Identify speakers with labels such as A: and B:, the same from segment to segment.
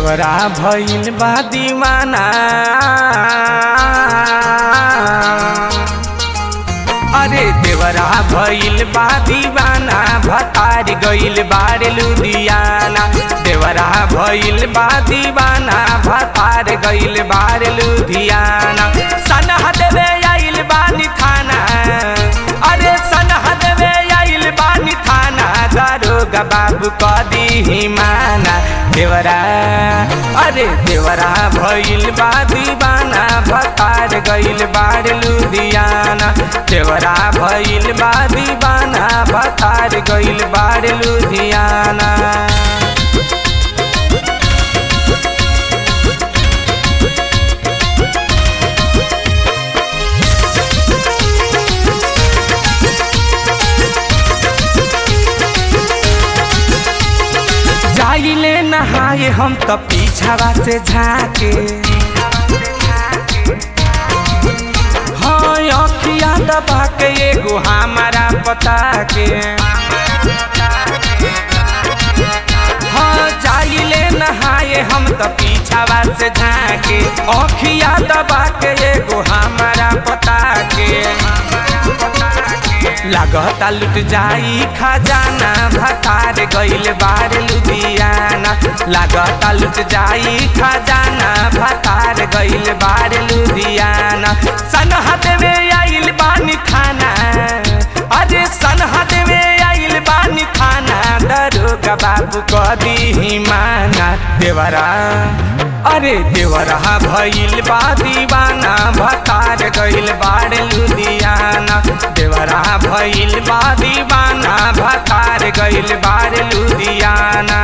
A: देवरा भइल बा दीवाना अरे देवरा भइल बा दीवाना भतार गइल बार लुधियाना देवरा भइल बा दीवाना भतार गइल बार लुधियाना सनह देवे आइल बानी थाना अरे सनह देवे आइल बानी थाना दारोगा बाबू कदी माना देवरा अरे देवरा भइल बा दीवाना भतार गइल बार लुधियाना देवरा भइल बा दीवाना भतार गइल बार लुधियाना जाइले नहाए हम त पीछावा से झाके हाँ अखिया दबा के एगो हमारा पता के हाँ जाइले नहाए हम त पीछावा से झाके अखिया दबा के एगो हमारा पता के लागता लुट जाई खजाना भतार गइल बार लुधियाना लागता लुट जाई खजाना भतार गइल बार लुधियाना सनहत में आइल बानी खाना अरे सनहत में आइल बानी खाना दरोगा बाबू कदी माना देवरा अरे देवरा भइल बा दीवाना भतार गइल बार लुधियाना देवरा भइल बा दीवाना भतार गइल बार लुधियाना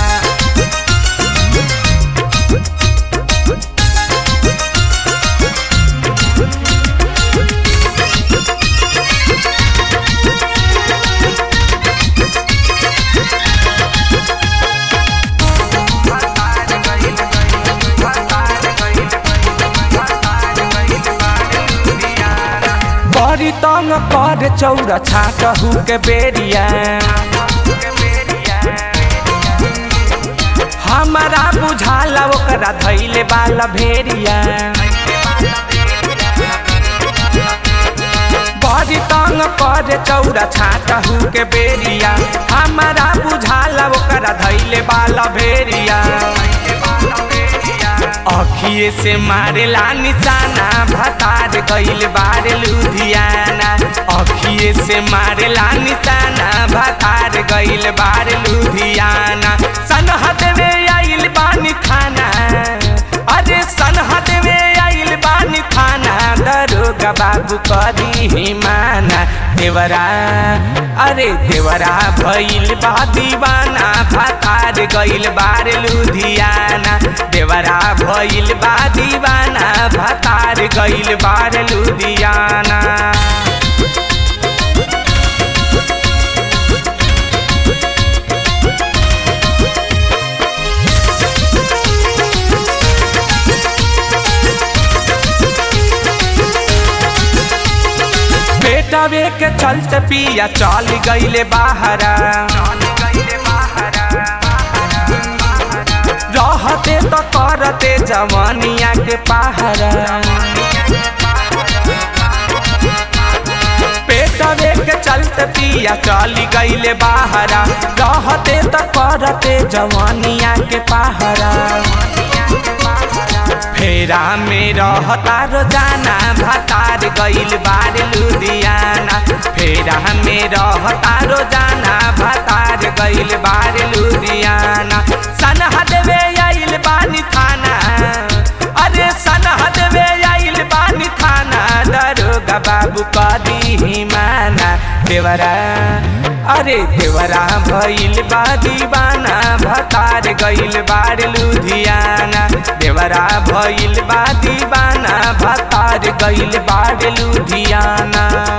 A: बड़ी तंग कर चौरा छाटहू के बेरिया हमारा बुझाला ओकरा धैले बाला भेरिया बड़ी तंग कर चौरा छाटहू के बेरिया हमारा बुझाला ओकरा धैले बाला भेरिया अखिए से मारेला निशाना भतार गइल बार लुधियाना अखिए से मारेला निशाना भतार गइल बार लुधियाना सनहत में आइल बानी खाना अरे सनहत में आइल बानी खाना दरोगा बाबू कदी माना देवरा अरे देवरा भइल बा दीवाना भतार गइल बार लुधियाना देवरा भइल बा दीवाना भतार गइल बार लुधियाना बेटावे के चलते पिया चल गइले बाहरा रहते तो करते जवानिया के पहरा पेटवे के चलते पिया चली गइले बाहरा रहते तो करते जवानिया के पहरा फेरा में रहता रोजाना भतार गइल बार लुधियाना फेरा में रहता रोजाना भतार गइल बार लुधियाना सनह देवे आइल बानी थाना अरे सनह देवे आइल बानी थाना दरोगा बाबू कदी माना देवरा अरे देवरा भइल बा दीवाना भतार गइल बार लुधियाना देवरा भइल बा दीवाना भतार गइल बार लुधियाना